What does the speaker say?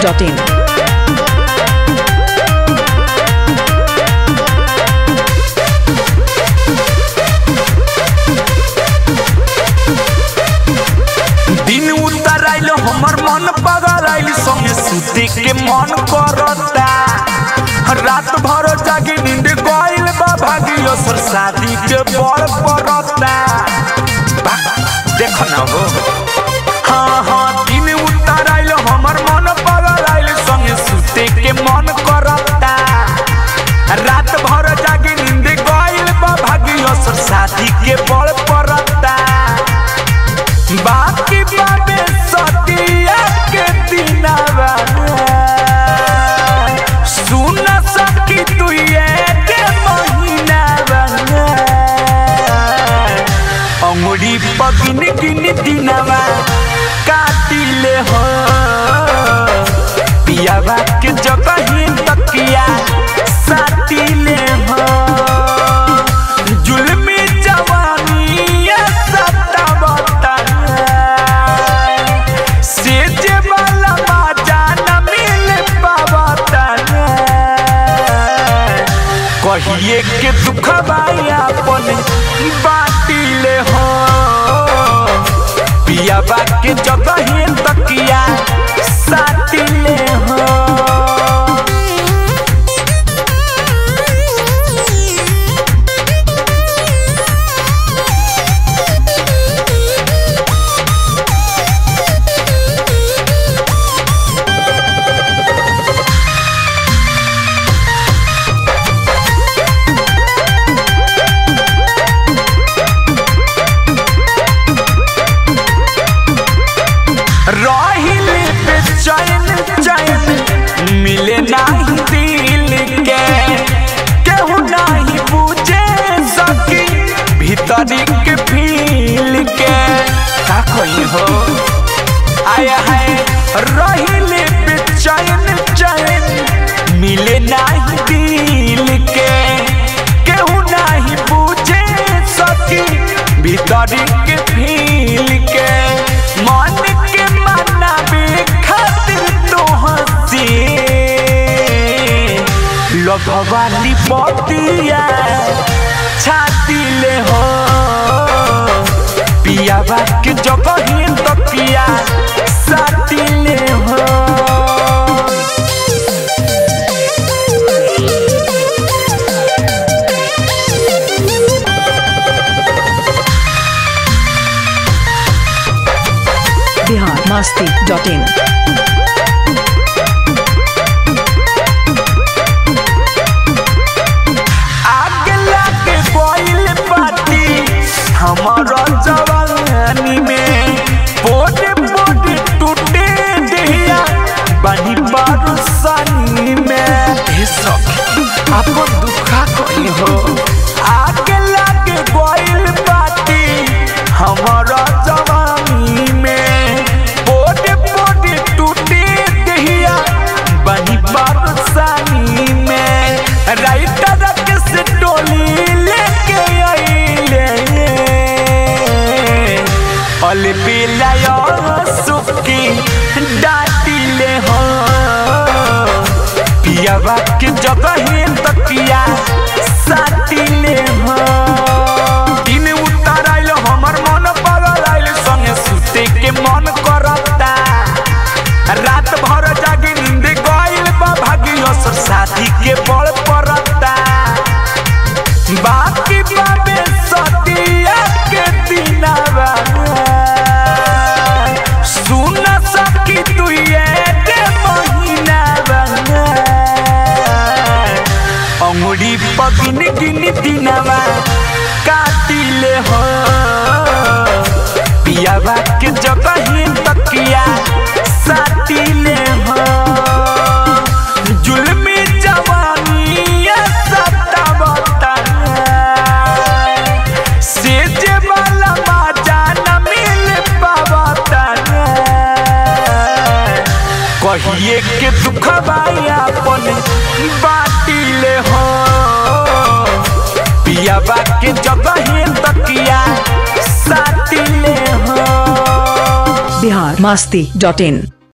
masti.in. दिन उतर आइल हमर मन पगल आइल संगे सुते के मन करता रात भर जागी नींद गइल बा भागियो सर शादी के बड़ पड़ता बा, देख ना हो हाँ हाँ दिन उतर आइल हमर मन पगल आइल संगे सुते के मन करता रात भर जागी नींद गइल बा भागियो सर शादी के बड़ पड़ता बाकी बाबे सतिया के दिनवा सुन सकी तू ये के महीनावा अंगुरी पगिन गिन दिनवा काटिले हो पियावा के जगह ही तकिया साटिले हो जुल्मी जवानी सतावता सेज वाला बाजा न मिल पावता कहिए के दुख बाई अपन बाटिले हो पियाबा के जगह ही तकिया साटिले हो रहिले बेचैन चैन मिले नाही दिल के केहू नाही पूछे सकी भीतरी के फील के का कही हो आया है रहिले बेचैन चैन मिले नाही दिल के केहू नाही पूछे सकी भीतरी के फील के मन के मनावे खातिर तो हंसी लगवाली पतिया छाती ले हो पियावा के जगह ही तकिया साथी ले हो Bihar masti.in. आगे लागे कोइल पाती हमारा जवानी में बोडे बोडे टूटे दिया बनी बारुसानी में हे सखी आपको दुखा कोई हो आगे लागे कोइल पाती हमारा जवानी में बोडे बोडे टूटे दिया बनी बारुसानी में राइटर से टोली लेके आइले अल बिलाय सुकी डाटिले हो पियावा के जगह ही तकिया साटिले हो दिन उतर आइल हमर मन पगल आइल संगे सुते के मन करता रात भर जागी नींद गइल बा भागियो सर शादी के बड़ पड़ता बाकी बाबे सतिया के दिनवा सुन सकी तू ये के महीनावा अंगुरी पगिन गिन दिनवा काटिले हो पियावा के जगह ही तकिया साटिले हो जुल्मी जवानी सतावता सेज वाला बाजा न मिल पावता कहिए के दुख बाई अपन बाटिले हो पियावा के जगह ही तकिया साटिले हो बिहार मस्ती डॉट इन